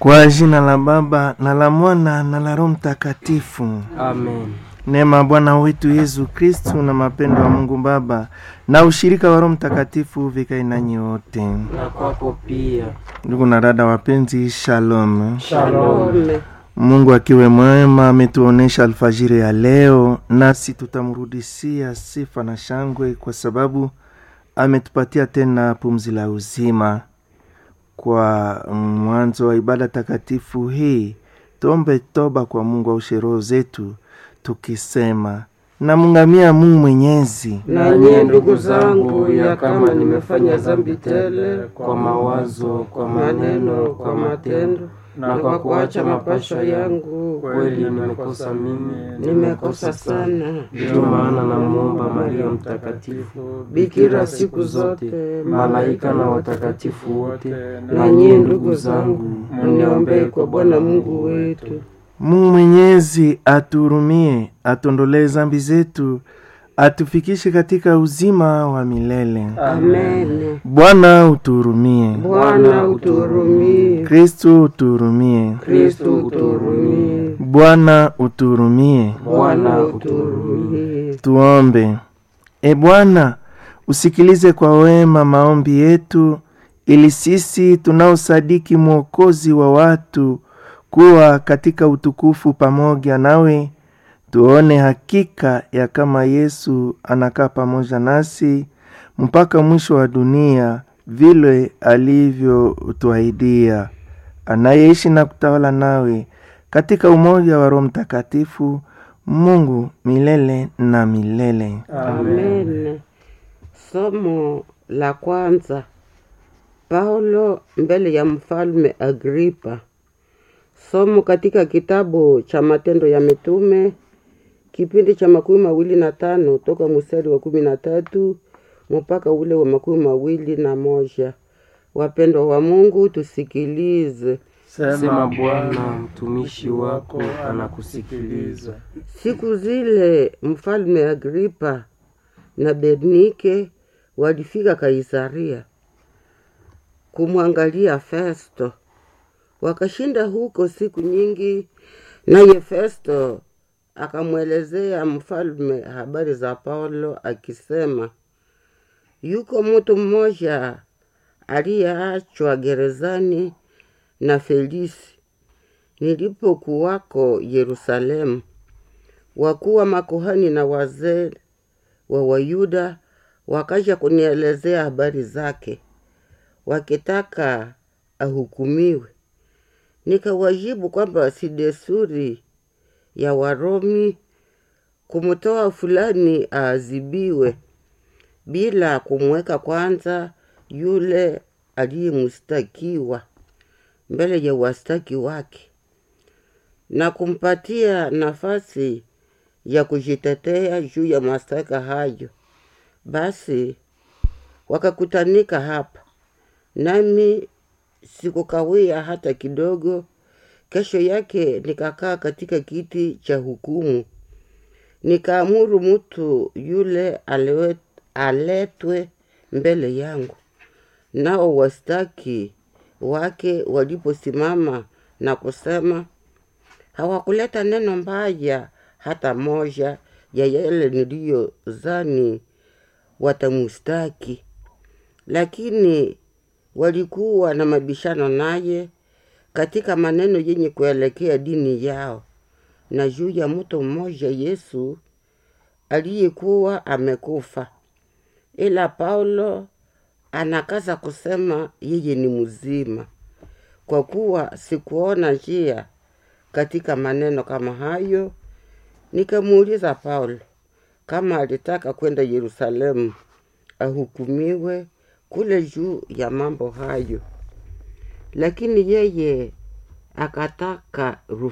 Kwa jina la Baba na la Mwana na la Roho Mtakatifu. Amen. Neema ya Bwana wetu Yesu Kristu na mapendo ya Mungu Baba na ushirika wa Roho Mtakatifu vikae nanyi wote. Na kwako pia. Ndugu na dada wapenzi, shalom. Shalom. Mungu akiwe mwema ametuonesha alfajiri ya leo, nasi tutamrudishia sifa na shangwe kwa sababu ametupatia tena pumzi la uzima. Kwa mwanzo wa ibada takatifu hii, tuombe toba kwa Mungu aushe roho zetu, tukisema namngamia Mungu Mwenyezi Na nyie ndugu zangu, ya kama nimefanya dhambi tele kwa mawazo, kwa maneno, kwa matendo na kwa kuacha mapasho yangu, kweli nimekosa mimi, nimekosa sana. Ndiyo maana namwomba Maria Mtakatifu, bikira siku zote, malaika na watakatifu wote, na nyie ndugu zangu, mniombee kwa Bwana Mungu wetu. Mungu Mwenyezi atuhurumie, atuondolee zambi zetu, atufikishe katika uzima wa milele. Amen. Bwana utuhurumie. Bwana utuhurumie. Kristu utuhurumie. Kristo utuhurumie. Bwana utuhurumie. Bwana utuhurumie. Tuombe. E Bwana, usikilize kwa wema maombi yetu, ili sisi tunaosadiki mwokozi wa watu kuwa katika utukufu pamoja nawe, tuone hakika ya kama Yesu anakaa pamoja nasi mpaka mwisho wa dunia, vile alivyotuahidia, anayeishi na kutawala nawe katika umoja wa Roho Mtakatifu, Mungu milele na milele. Amen. Somo la kwanza. Paulo mbele ya mfalme Agripa. Somo katika kitabu cha Matendo ya Mitume kipindi cha makumi mawili na tano toka mstari wa kumi na tatu mpaka ule wa makumi mawili na moja. Wapendwa wa Mungu, tusikilize. Sema Bwana, mtumishi wako anakusikiliza. Siku zile mfalme Agripa na Bernike walifika Kaisaria kumwangalia Festo. Wakashinda huko siku nyingi, naye Festo akamwelezea mfalme habari za Paulo akisema, yuko mtu mmoja aliyeachwa gerezani na Felisi nilipokuwako Yerusalemu. Wakuu wa makuhani na wazee wa Wayuda wakaja kunielezea habari zake, wakitaka ahukumiwe. Nikawajibu kwamba si desturi ya Waromi kumtoa fulani aadhibiwe bila kumweka kwanza yule aliyemstakiwa mbele ya wastaki wake na kumpatia nafasi ya kujitetea juu ya mashtaka hayo. Basi wakakutanika hapa, nami sikukawia hata kidogo. Kesho yake nikakaa katika kiti cha hukumu, nikaamuru mtu yule alewe, aletwe mbele yangu. Nao wastaki wake waliposimama na kusema, hawakuleta neno mbaya hata moja ya yale niliyozani watamustaki, lakini walikuwa na mabishano naye katika maneno yenye kuelekea dini yao na juu ya mtu mmoja Yesu aliyekuwa amekufa. Ila Paulo anakaza kusema yeye ni mzima, kwa kuwa sikuona njia katika maneno kama hayo. Nikamuuliza Paulo kama alitaka kwenda Yerusalemu ahukumiwe kule juu ya mambo hayo, lakini yeye akataka